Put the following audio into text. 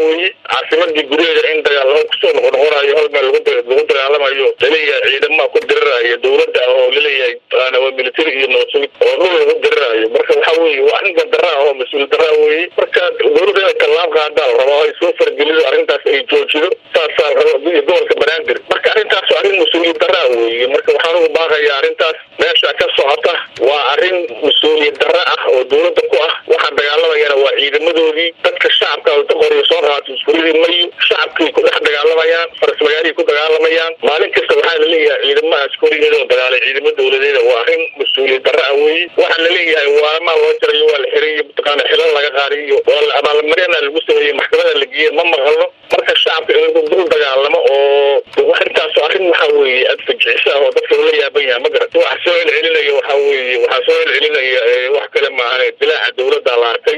weeye caasimadii gudaheeda in dagaalamo kusoo noqonoqonayo hal meel lagu dagaalamayo laleeyahay ciidamaha ku diriraayo dowladda oo laleeyahay waa military iyo nabadsugi oo dhul lagu diriraayo marka waxa weeye waa arrin gardara ah oo mas-uul daraa weeye marka dowladda inay tallaab qaadaan la rabaa ay soo fargelido arrintaas ay joojido saasaa la raba iyo gobolka banaadir marka arrintaas waa arrin mas-uuliyad daraa weeye marka waxaan ugu baaqayaa arrintaas meesha ka socota waa arrin mas-uuliyad dara ah oo dowladda ku ah waxaa dagaalamayana waa ciidamadoodii dadka shacabka qoriyo soo qaato iskuuladii mayu shacabkii ku dhex dagaalamayaan faras magaalihii ku dagaalamayaan maalin kasta waxaa laleeyahay ciidamaha askarigeeda oo dagaalay ciidamo dowladeeda waa arrin mas-uuliyad dara ah weeye waxaa laleeyahay waalamaa loo jarayo waa la xirayo mataqaana xilan laga qaadiyo waa la abaalmarina lagu sameeyey maxkamada la geeyey ma maqalno marka shacabka in lagu dul dagaalamo oo arrintaas arrin waxa weeye adfajicisa oo dadka ula yaaban yahay ma garat waxa soo celcelinaya waxa weeye waxaa soo celcelinaya wax kale maahan dilaaca dowladda la arkay